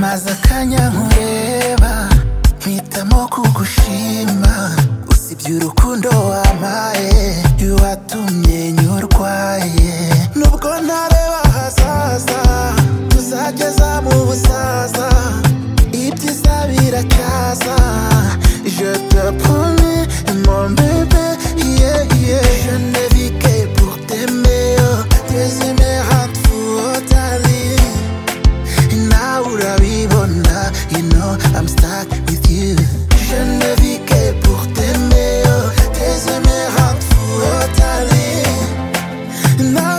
mwanya nkureba mpitamo kugushima usibye urukundo wampaye watumye nyurwaye nubwo ntareba ahazaza tuzageza mu busaza ibyiza biracyaza je te promets mon bébé yeah, yeah. je ne vis que pour t'aimer oh, désimer à tfutali Now urabibona You know I'm stuck with you Je ne vis que pour t'aimer oh, Tes émeraudes fous au tali Now